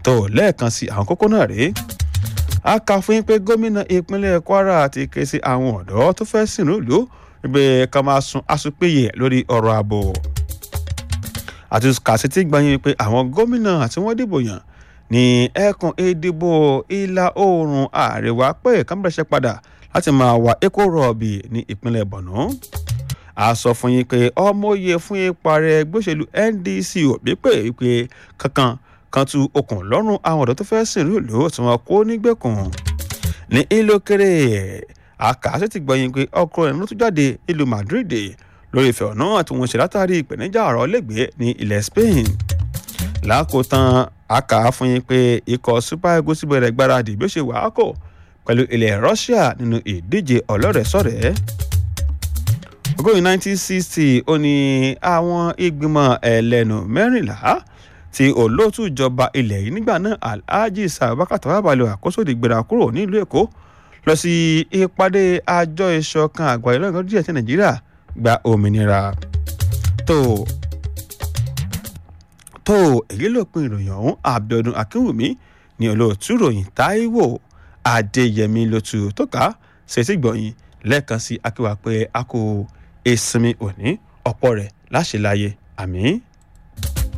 tó lẹ́ẹ̀kan sí àwọn kókó náà rèé a kà fún yín pé gómìnà ìpínlẹ̀ kwara ti ké sí àwọn ọ̀dọ́ tó fẹ́ sìnrú ìlú wípé ká máa sun asopéye lórí ọ̀rọ̀ ààbò àti kàṣítì gbàyìn pé àwọn gómìnà tí wọ́n dìbò yàn ní ẹkùn ìdìbò ìlà oòrùn àríwá pé kámbẹ̀rẹ̀ṣẹ̀ padà láti máa wá epo rọ̀bì ní ìpínlẹ̀ borno a sọ fún yín pé ọmọye fún ipa rẹ gbóṣèlú ndc òbí pé wípé kankan kan tu okùn lọ́rùn àwọn ọ̀dọ́ tó fẹ́ sìnrú ìlú tí wọ́n kó nígbèkùn ní ìlókèrè àkàṣe ti gbọ̀yìn pé ọkọ̀ ẹ̀ ló tún jáde ìlú madrid lórí ìfẹ́ ọ̀nà tí wọ́n ṣe látàrí ìpèníjà ọ̀rọ̀ lẹ́gbẹ̀ẹ́ ní ilẹ̀ spain lákòótán àkà fún yín pé ikọ̀ super eagles bẹ̀rẹ̀ gbáradì bí ó ṣe wàá kò pẹ̀lú ilẹ̀ russia nínú ìdíje ọlọ́rẹ̀ẹ́sọ̀rẹ́ ọgọ́rin 1960 ó ní àwọn ìgbìmọ̀ ẹlẹ́nu mẹ́rìnlá tí olóòtú ìjọba ilẹ̀ yìí nígbà náà alhaji sabakata babalẹ̀ àkóso ìgbéra kúrò nílùú èkó lọ sí ìpàdé àjọ ìṣọ̀kan àgbáyé lọ́gán díẹ̀ tí nàìjíríà gba òmìnira tó tó èyí ló pin ìròyìn ọ̀hún abiodun akínwùmí ní olóòtú ìròyìn taiwo adéyẹmí lótú tó ká ṣètì gbọ̀yìn lẹ́ẹ̀kan sí akíwá pé a kò ìsinmi òní ọ̀pọ̀ rẹ̀ láṣẹ láyé àmì.